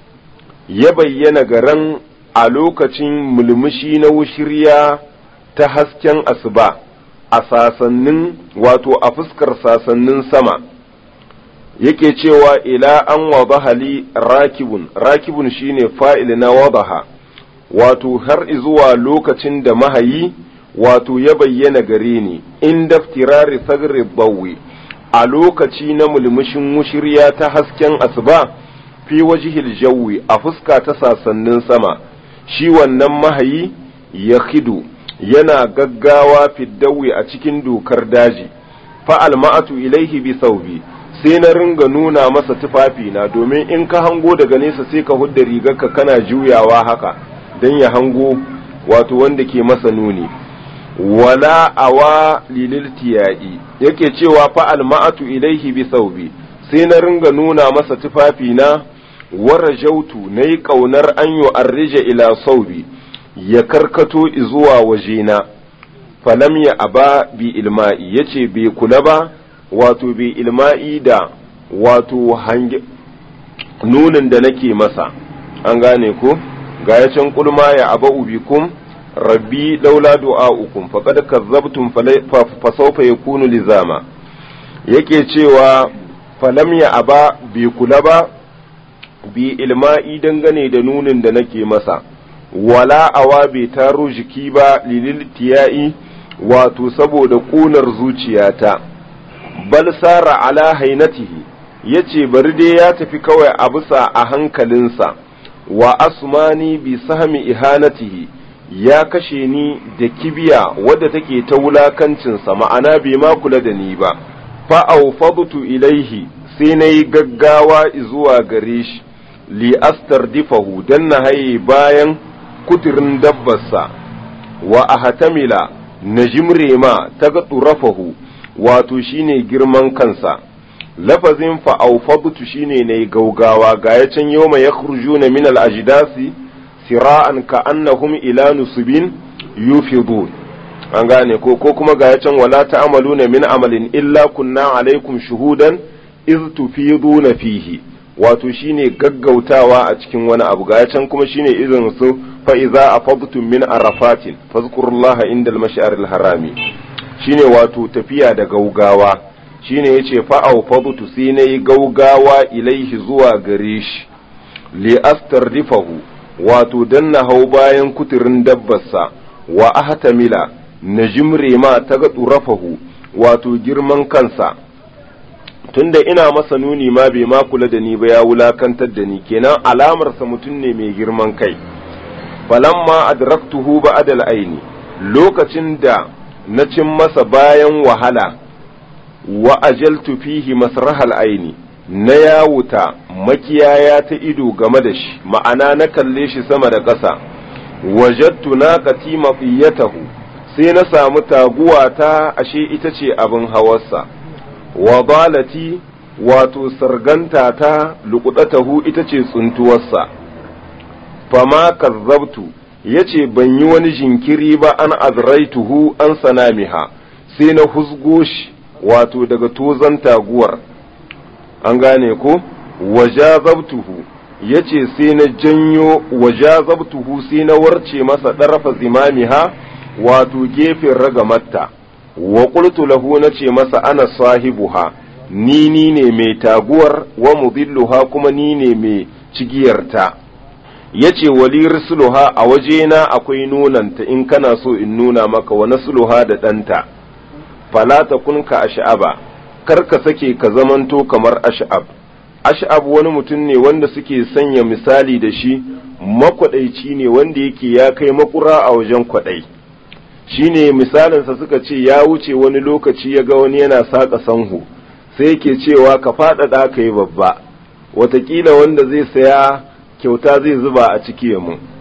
ya bayyana garan a lokacin mulmushi na wushirya ta hasken asuba a sasannin wato a fuskar sasannin sama yake cewa ila an wadaha li rakibun rakibun shine fa'il na wadaha wato har zuwa lokacin da mahayi wato ya bayyana gare ni in daftirari sagri bawi a lokaci na mulmushin wushirya ta hasken asuba fi wajihil jawi a fuska ta sasannin sama shi wannan mahayi ya khidu yana gaggawa fiddawi a cikin dokar daji fa'al ma'atu ilaihi bi saubi sai na ringa nuna masa tufafi na domin in ka hango daga nesa sai ka hudda rigarka kana juyawa haka don ya hango wato wanda ke masa nuni wala awa lililtiya'i yake cewa fa'al ma'atu ilaihi bi saubi sai na ringa nuna masa tufafi na wara jautu na yi ƙaunar an yi arrija ila saubi ya karkato zuwa wajena falam ya aba bi ilma'i ya ce bai kula ba wato bi ilma'i da wato hange nunin da nake masa an gane ko ga ya can kulma ya aba ubikum rabbi laula du'a'ukum faqad kazzabtum fa sawfa yakunu lizama yake cewa falam ya aba bai kula ba bi ilma'i dangane da nunin da nake masa wala awa bai taro jiki ba lilil tiya'i wato saboda ƙunar zuciyata bal sara ala hainatihi yace bari dai ya tafi kawai a bisa a hankalinsa wa asmani bi sahmi ihanatihi ya kashe ni da kibiya wadda take ta wulakancinsa ma'ana bai ma kula da ni ba fa aufadtu ilaihi sai na yi gaggawa zuwa gare shi li astardifahu dan na haye bayan kuturin dabbarsa wa ahatamila na jimre ma ta ga turafahu wato shine girman kansa lafazin fa'aufadtu shine na gaugawa ga ya can yau mai ya na min al'ajidasi sira'an ka annahum ila nusubin yufidun an gane ko ko kuma ga ya can wala ta'amaluna min amalin illa kunna alaikum shuhudan iz tufiduna fihi wato shine gaggautawa a cikin wani abu ga can kuma shine irin su fa iza afadtum min arafatin fazkurullaha indal mash'aril harami shine wato tafiya da gaugawa shine yace fa awfadtu sai nayi gaugawa ilaihi zuwa gare shi li astardifahu wato dan na hau bayan kuturin dabbarsa wa ahtamila na jimre ma ta ga turafahu wato girman kansa tunda ina masa nuni ma bai ma kula da ni ba ya wulakantar da ni kenan alamarsa mutum ne mai girman kai falamma adraktuhu ba'dal aini lokacin da na cin masa bayan wahala wa ajaltu fihi masrahal aini na yawuta makiyaya ta ido game da shi ma'ana na kalle shi sama da ƙasa wajattu naqati mafiyatahu sai na samu taguwa ta ashe ita ce abin hawarsa wa balati wato sarganta ta luƙuɗatahu ita ce tsuntuwarsa fama kazzabtu ya ce ban yi wani jinkiri ba an azraituhu an sanamiha sai na husgo shi wato daga tozan taguwar an gane ko wajazabtuhu ya ce sai na janyo wajazabtuhu sai na warce masa ɗarafa zimamiha wato gefen ragamatta wa qultu lahu nace masa ana sahibuha ni ni ne mai taguwar wa mudilluha kuma ni ne mai cigiyarta yace wali rusuluha a wajena akwai nunanta in kana so in nuna maka wa nasluha da ɗanta fala takun ka ash'aba kar ka sake ka zamanto kamar ash'ab ash'ab wani mutum ne wanda suke sanya misali da shi makwadaici ne wanda yake ya kai makura a wajen kwadai shine misalinsa suka ce ya wuce wani lokaci ya ga wani yana saƙa sanhu sai yake cewa ka faɗaɗa ka yi babba watakila wanda zai saya kyauta zai zuba a ciki mu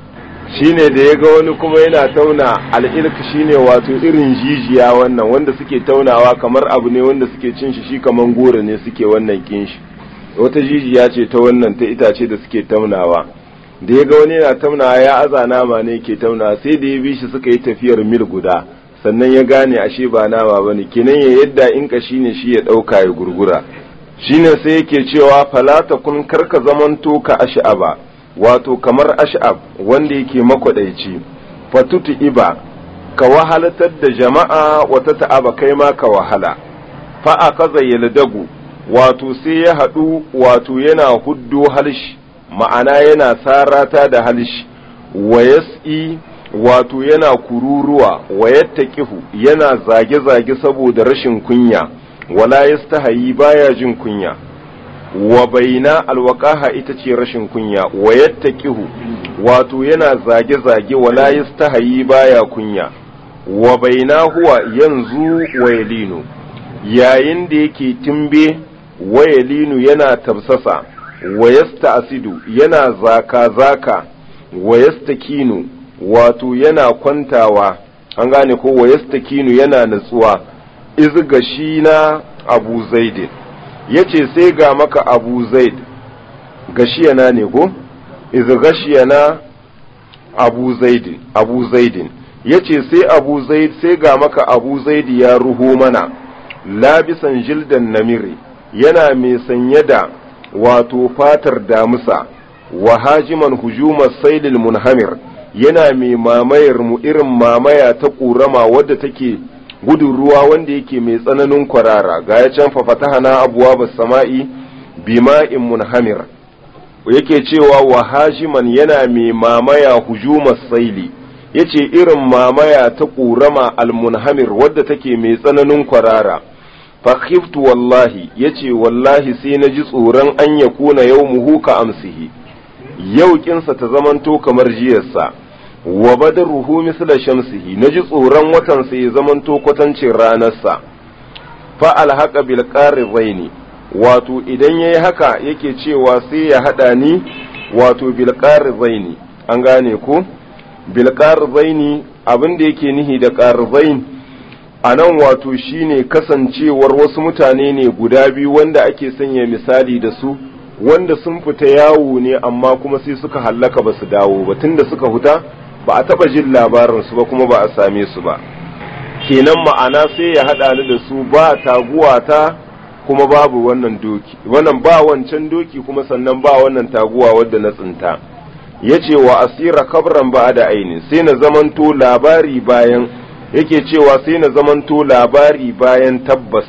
shine da ya ga wani kuma yana tauna al'ilk shine wato irin jijiya wannan wanda suke taunawa kamar abu ne wanda suke cin shi shi kamar goro ne suke wannan kin shi wata jijiya ce ta wannan ta itace da suke taunawa da ya ga wani yana taunawa ya aza nama ne ke taunawa sai da ya bi shi suka yi tafiyar mil guda sannan ya gane ashe ba nama bane kenan ya yadda in ka shine shi ya dauka ya gurgura shine sai yake cewa falata kun karka zamanto ka ash'aba wato kamar ash'ab wanda yake makwadaici fatutu iba ka wahalatar da jama'a wata ta'aba kai ma ka wahala fa akaza yaldagu wato sai ya haɗu wato yana huddo halshi ma'ana yana sarata da halshi wa yas'i wato yana kururuwa wa yattaqihu yana zage-zage saboda rashin kunya wala yastahayi baya jin kunya wa baina alwaqaha ita ce rashin kunya wa yattaqihu wato yana zage-zage wala yastahayi baya kunya wa baina huwa yanzu wa yalinu yayin da yake timbe wa yalinu yana tabsasa wa yasta'sidu yana zaka-zaka wa yastakinu wato yana kwantawa an gane ko wa yastakinu yana natsuwa izga shi na abu zaidin ya ce sai ga maka abu zaid gashiyana ne ko izgashiyana abu zaidin abu zaidin ya ce sai abu zaid sai ga maka abu zaidi ya ruho mana labisan jildan namiri yana mai sanye da wato fatar damusa wa hajiman hujumar sailil munhamir yana mai mamayar mu irin mamaya ta ƙurama wadda take gudun ruwa wanda yake mai tsananin kwarara ga ya can fafatahana abuwa ba sama'i bima'in munhamir yake cewa wa hashiman yana mai mamaya hujumar saili yace irin mamaya ta ƙurama almunhamir wadda take mai tsananin kwarara fakhiftu wallahi yace wallahi sai na ji tsoron an ya kuna yau muhu ka amsihi yau kinsa ta zamanto kamar jiyarsa wa badaruhu misla shamsihi naji tsoron watan sai ya zamanto kwatancin ranarsa fa alhaqa bil qarraini wato idan yayi haka yake cewa sai ya hada ni wato bil qarraini an gane ko bil qarraini abin da yake nihi da qarrain anan wato shine kasancewar wasu mutane ne guda biyu wanda ake sanya misali da su wanda sun fita yawo ne amma kuma sai suka hallaka ba su dawo ba tunda suka huta ba a taba jin labarinsu ba kuma ba a same su ba kenan ma'ana sai ya haɗa ni da su ba taguwa ta kuma babu wannan doki wannan ba wancan doki kuma sannan ba wannan taguwa wadda na tsinta yace wa asira kabran ba da aini sai na zamanto labari bayan yake cewa sai na zamanto labari bayan tabbas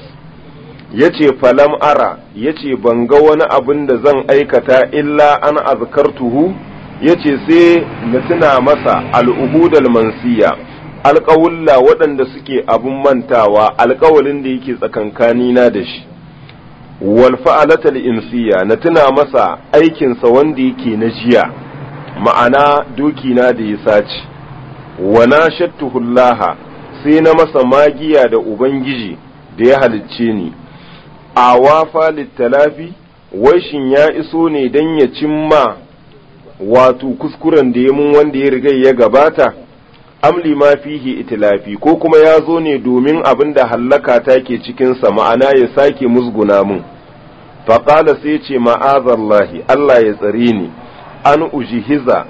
yace falam ara yace ban ga wani abin da zan aikata illa an azkartuhu yace sai na tuna masa al'ubudal mansiya alƙawulla waɗanda suke abun mantawa alƙawalin da yake tsakankanina da shi wal fa'alatal insiya na tuna masa aikinsa wanda yake na jiya ma'ana dokina da ya sace wa na shattuhullaha sai na masa magiya da ubangiji da ya halicce ni a wafa littalafi wai shin ya iso ne don ya cimma wato kuskuren da ya mun wanda ya riga ya gabata amli ma fihi itilafi ko kuma ya zo ne domin abin da hallaka ta ke cikinsa ma'ana ya sake musguna mun faƙala sai ce ma'azallahi Allah ya tsare ni an ujihiza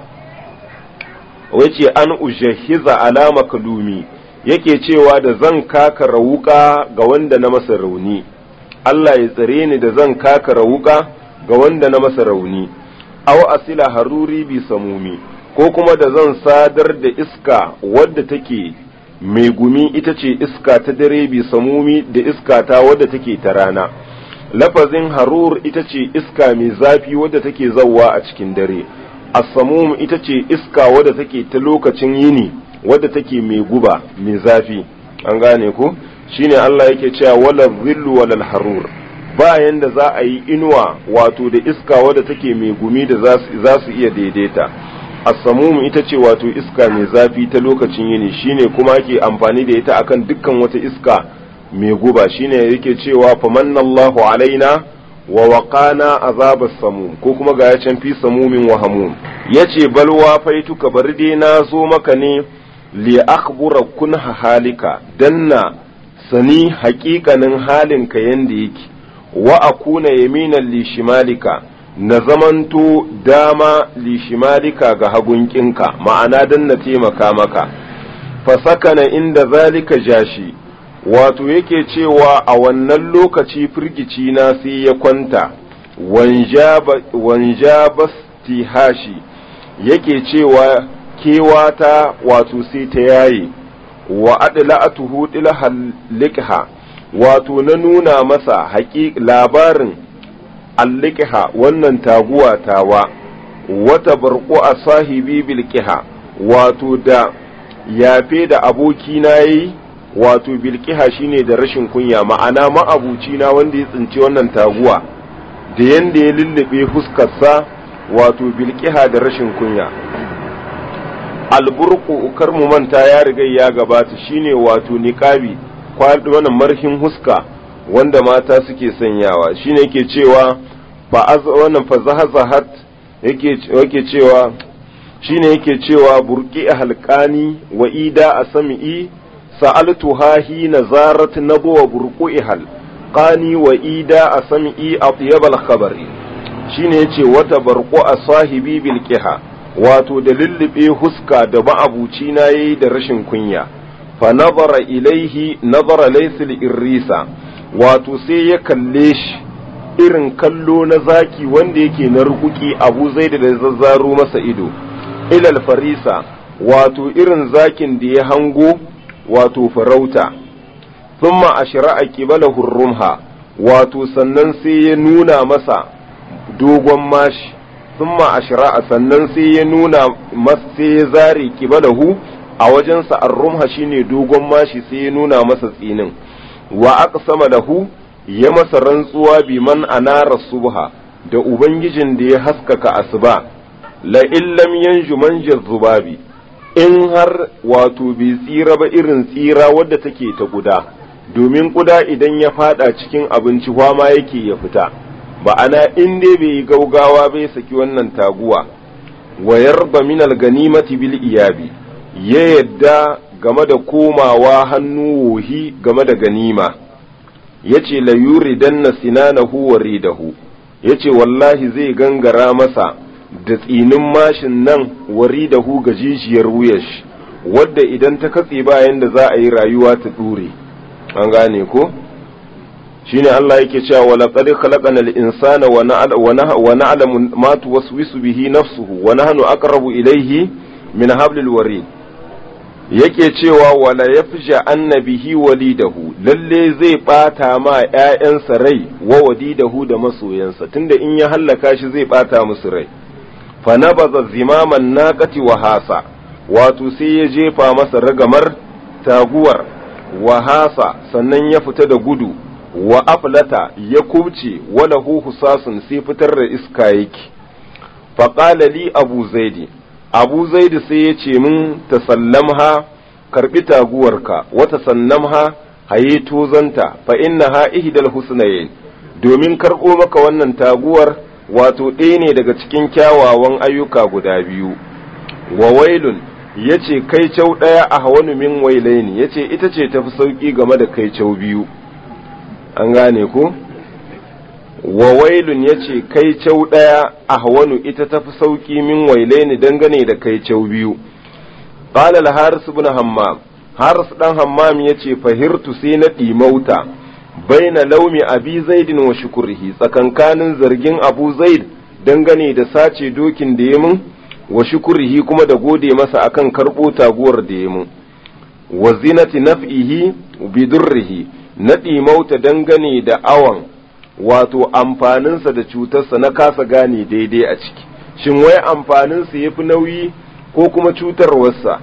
wace an ujihiza alama kalumi yake cewa da zan kaka rawuka ga wanda na masa rauni Allah ya tsare ni da zan kaka rawuka ga wanda na masa rauni aw asila haruri bi samumi ko kuma da zan sadar da iska wadda take mai gumi ita ce iska ta dare bi samumi da iska ta wadda take ta rana lafazin harur ita ce iska mai zafi wadda take zawwa a cikin dare as-samum ita ce iska wadda take ta lokacin yini wadda take mai guba mai zafi an gane ko shine Allah yake cewa wala zillu wala harur bayan da za a yi inuwa wato da iska wadda take mai gumi da za su iya daidaita as-samum ita ce wato iska mai zafi ta lokacin yini shine kuma ake amfani da ita akan dukkan wata iska mai guba shine yake cewa famannallahu alaina wa waƙana azabar samum ko kuma ga ya can fi samumin wa hamum ya ce balwa faituka bari dai na zo maka ne li akhbura kun halika danna sani haƙiƙanin halinka yanda yake wa akuna yaminan li shimalika na zamanto dama li shimalika ga hagunkinka ma'ana dan na taimaka maka fasakana inda zalika jashi wato yake cewa a wannan lokaci firgici na sai ya kwanta wanjabas tihashi yake cewa kewata wato sai ta yaye wa adla'atuhu dilhal liqha wato na nuna masa haƙi labarin alliqha wannan taguwa tawa wata barqu a sahibi bilqiha wato da yafe da aboki na yi wato bilqiha shine da rashin kunya ma'ana ma'abuci na wanda ya tsinci wannan taguwa da yanda ya lullube fuskarsa wato bilqiha da rashin kunya alburku kar mu manta ya riga ya gabata shine wato niqabi wannan marhin huska wanda mata suke sanyawa shine yake cewa fa az wannan fa zahazahat yake yake cewa shine yake cewa burqi halqani wa ida asmi'i sa'altuha hina zarat nabwa burqi hal qani wa ida asmi'i atyab al khabari shine yace wata barqu asahibi bil qiha wato da lullube huska da ma'abuci na yayi da rashin kunya fa nazara ilaihi nazara laysil irrisa wato sai ya kalle shi irin kallo na zaki wanda yake na rukuki abu zai da zazzaro masa ido ilal farisa wato irin zakin da ya hango wato farauta thumma ashra'a qibalahu rumha wato sannan sai ya nuna masa dogon mashi thumma ashra'a sannan sai ya nuna masa sai ya zare qibalahu a wajensa ar-rumha shine dogon mashi sai ya nuna masa tsinin wa aqsama lahu ya masa rantsuwa bi man anara subha da ubangijin da ya haskaka asuba la illam yanju manja zubabi in har wato bai tsira ba irin tsira wadda take ta guda domin kuda idan ya fada cikin abinci ma yake ya fita ba ana in dai bai yi gaugawa bai saki wannan taguwa wa yarba min ganimati bil iyabi ya yadda game da komawa hannu wohi game da ganima yace la yuridanna sinanahu wa ridahu yace wallahi zai gangara masa da tsinin mashin nan wari da hu ga jijiyar wuyash wadda idan ta katse bayan da za a yi rayuwa ta dure an gane ko shine Allah yake cewa wa laqad khalaqana al-insana wa na'lamu ma tuwaswisu bihi nafsuhu wa nahnu aqrabu ilayhi min hablil warid yake cewa wala yafja annabihi walidahu lalle zai bata ma ƴaƴansa rai wa wadidahu da masoyansa tunda in ya hallaka shi zai bata musu rai fa nabaza zimaman naqati wa hasa wato sai ya jefa masa ragamar taguwar wa hasa sannan ya fita da gudu wa aflata ya kubce wala hu husasun sai fitar da iska yake fa qala li abu zaidi abu zaidi sai ya ce min tasallamha karbi taguwarka wata sannamha haye tozanta fa innaha ihdal husnayn domin karɓo maka wannan taguwar wato ɗaya ne daga cikin kyawawan ayyuka guda biyu wa wailun ya ce kai cau ɗaya a hawanu min wailaini ya ce ita ce tafi sauƙi game da kai cau biyu an gane ku wa wailun ya ce kai cau ɗaya a hawanu ita tafi sauƙi min wailaini dangane da kai cau biyu qala al-haris ibn hammam haris dan hammam yace fahirtu sai na ɗimauta baina laumi abi zaidin wa shukurihi tsakankanin zargin abu zaid dangane da sace dokin da ya mun wa shukurihi kuma da gode masa akan karɓo taguwar da ya mun wa zinati naf'ihi bidurrihi na ɗimauta dangane da awan wato amfaninsa da cutarsa na kasa gane daidai a ciki shin wai amfaninsa ya fi nauyi ko kuma cutarwarsa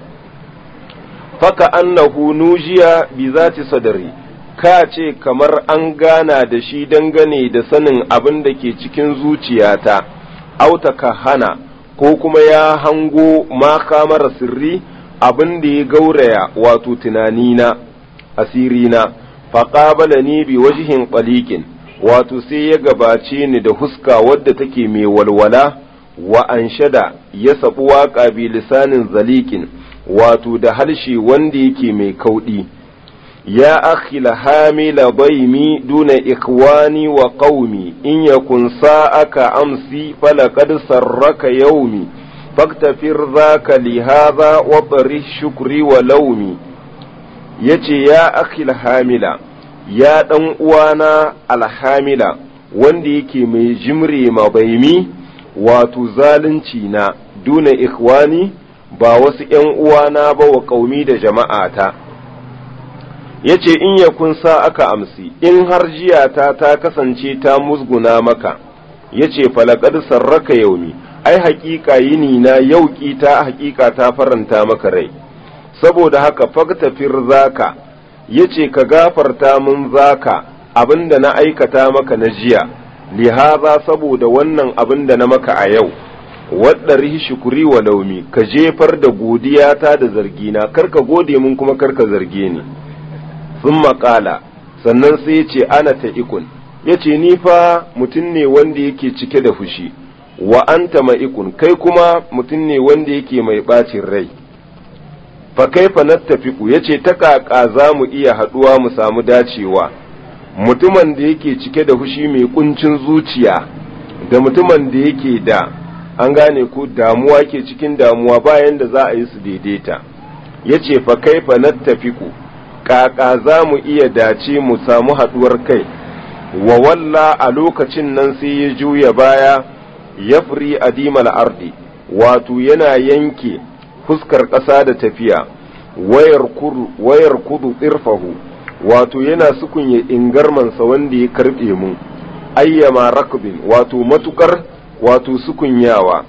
faka annahu nujiya bi zati sadari ka ce kamar an gana da shi dangane da sanin abin da ke cikin zuciyata auta ka hana ko kuma ya hango ma kamara sirri abin da ya gauraya wato tunanina asirina faƙabala ni bi wajihin ƙwalikin wato sai ya gabace ni da huska wadda take mai walwala wa anshada ya sabu waƙa bi lisanin zalikin wato da harshe wanda yake mai kauɗi ya akhila hamila baimi duna ikwani wa qaumi in yakun sa'aka amsi falaqad sarraka yaumi faktafir zaka li hadha wa bari shukri wa laumi yace ya akhil hamila ya dan uwana alhamila wanda yake mai jimre mabaimi wato zalunci na duna ikwani ba wasu ‘yan uwana ba wa ƙaumi da jama'ata, ya ce in ya kunsa aka amsi, in har jiyata ta kasance ta musguna maka, ya ce falakar sarraka yaumi, ai haƙiƙa yini na yauƙi ta haƙiƙa ta faranta maka rai, saboda haka faktafir zaka, ya ce ka gafarta min zaka abin da na aikata maka na jiya, lihaza saboda wannan abin da na maka a yau. waɗari shukuri wa laumi ka jefar da godiyata da zargina kar ka gode mun kuma kar ka zarge ni sun maƙala sannan sai ya ce ana ta ikun ya ce ni fa mutum ne wanda yake cike da fushi wa anta ma'ikun kai kuma mutum ne wanda yake mai ɓacin rai fa kaifa nattafiku ya ce ta ƙaƙa za mu iya haɗuwa mu samu dacewa mutumin da yake cike da fushi mai ƙuncin zuciya da mutumin da yake da an gane ko damuwa ke cikin damuwa bayan da za a yi su daidaita ya ce fa kaifa nattafiku ƙaƙa za mu iya dace mu samu haɗuwar kai wa walla a lokacin nan sai ya juya baya ya firi adimal ardi wato yana yanke fuskar ƙasa da tafiya wayar kudu tsirfahu wato yana sukunye ingarmansa wanda ya karɓe mu ayyama rakbin wato matukar wato sukunyawa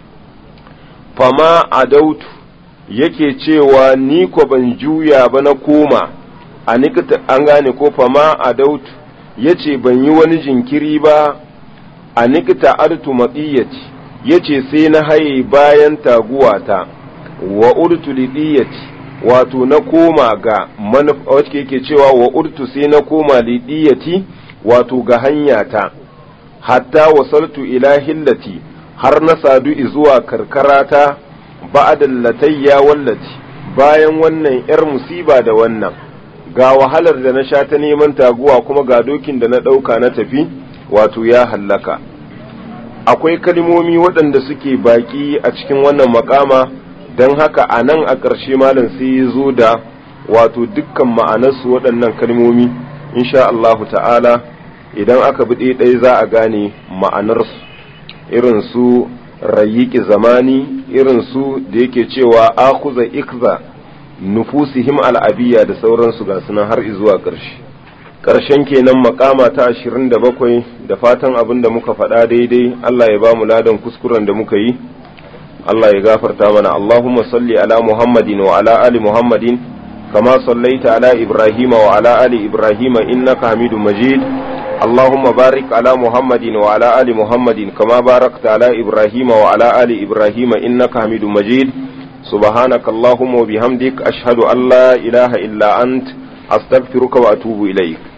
fama adautu yake cewa ni ko ban juya ba na koma a nikita an gane ko fama adautu yace ban yi wani jinkiri ba a nikita artu matsiyati yace sai na haye bayan taguwata wa urtu lidiyati wato na koma ga wacce yake cewa wa urtu sai na koma lidiyati wato ga hanyata hatta wasaltu ila hillati har na sadu zuwa karkarata ba'adal latayya wallati bayan wannan yar musiba da wannan ga wahalar da na sha ta neman taguwa kuma ga dokin da na ɗauka na tafi wato ya hallaka akwai kalmomi waɗanda suke baƙi a cikin wannan makama don haka a nan a ƙarshe malam sai ya zo da wato dukkan ma'anarsu waɗannan kalmomi insha Allahu ta'ala idan aka bi ɗaya za a gane ma'anarsu irin su rayyiki zamani irin su da yake cewa akuza ikza nufusihim al'abiya da sauransu ga sunan har zuwa ƙarshe ƙarshen kenan makama ta ashirin da bakwai da fatan abin da muka faɗa daidai Allah ya ba mu ladan kuskuren da muka yi Allah ya gafarta mana Allahumma salli ala Muhammadin wa ala ali Muhammadin kama sallaita ala Ibrahim wa ala ali Ibrahim innaka Hamidum Majid اللهم بارك على محمد وعلى آل محمد كما باركت على إبراهيم وعلى آل إبراهيم إنك حميد مجيد سبحانك اللهم وبحمدك أشهد أن لا إله إلا أنت أستغفرك وأتوب إليك